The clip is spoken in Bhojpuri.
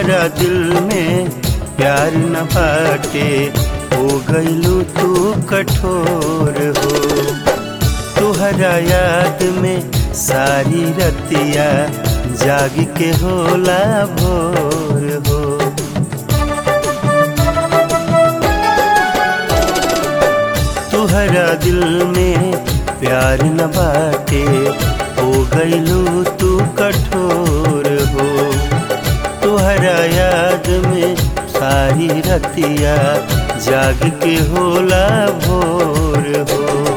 तुहरा दिल में प्यार न बाटे हो गईलू तू कठोर हो तुहरा याद में सारी रतिया जाग के होला भोर हो तुहरा दिल में प्यार न बाटे हो गईलू तू कठोर हो तुहरा याद में सारी रतिया जाग के होला भोर हो